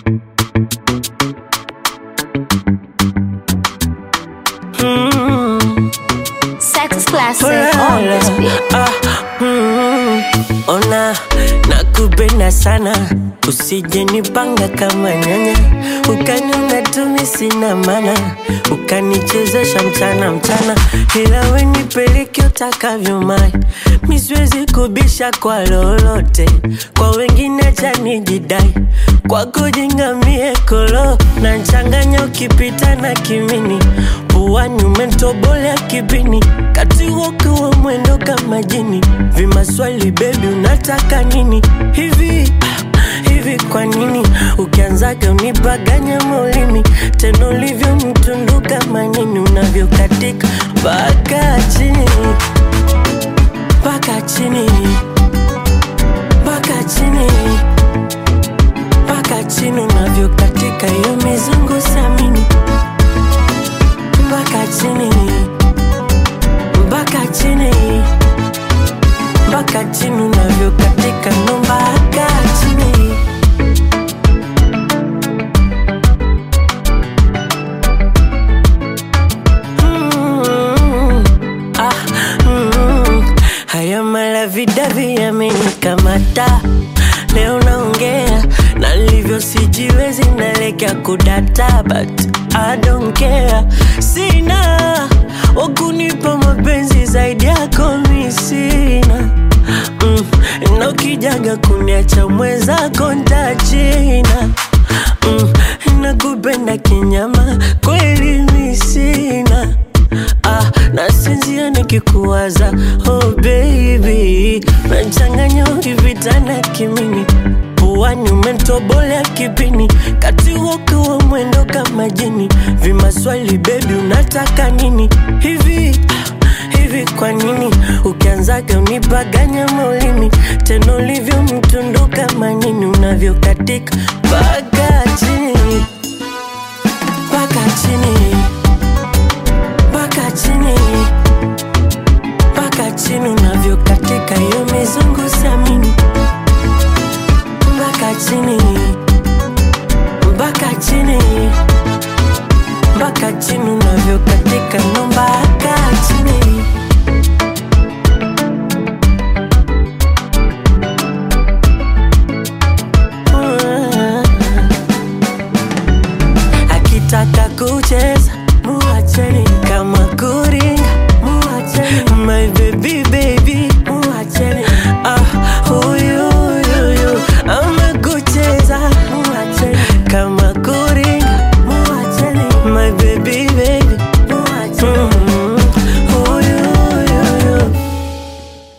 Sex classic on this beat. Ah, mm, ona nakupenda sana usije nipanga kama nyanya ukaniona tumi sina mana ukanichezesha mchana mchana ila we nipeleke utakavyo mai miswezi kubisha kwa lolote kwa wengine chanijidai kwako jingamie kolo na nchanganya ukipita na kimini puani umentobolea kibini kati wokiwa mwendo kama jini vimaswali bebi unataka nini hivi ah, hivi kwa nini ukianzaga unipaganya maulimi tena ulivyo mtundu kama nini unavyokatika mpaka chini mpaka chini mpaka chini mpaka chini unavyokatika hiyo mizungu samini mpaka chini mpaka chini mpaka chini unavyokatika ndo mpaka chini Mm, ah, mm. haya malavidavi yamenikamata leo naongea na livyo sijiwezi nalekea kudata but I don't care sina wakunipa mapenzi zaidi yako mi sina mm, na ukijaga kuniacha mwenzako ntachina mm, nakupenda kinyama kweli mi sina ah, nasinzia nikikuwaza oh baby nachanganya ukivitana kimini puani umentobolea kipini kati wokiwa mwendo kama jini vimaswali bebi unataka nini hivi ah, hivi kwa nini ukianzaga unipaganya maulimi tena ulivyo mtundu kama nini unavyokatika mpaka chini mpaka chini mpaka chini mpaka chini unavyokatika hiyo mizungu samini mpaka chini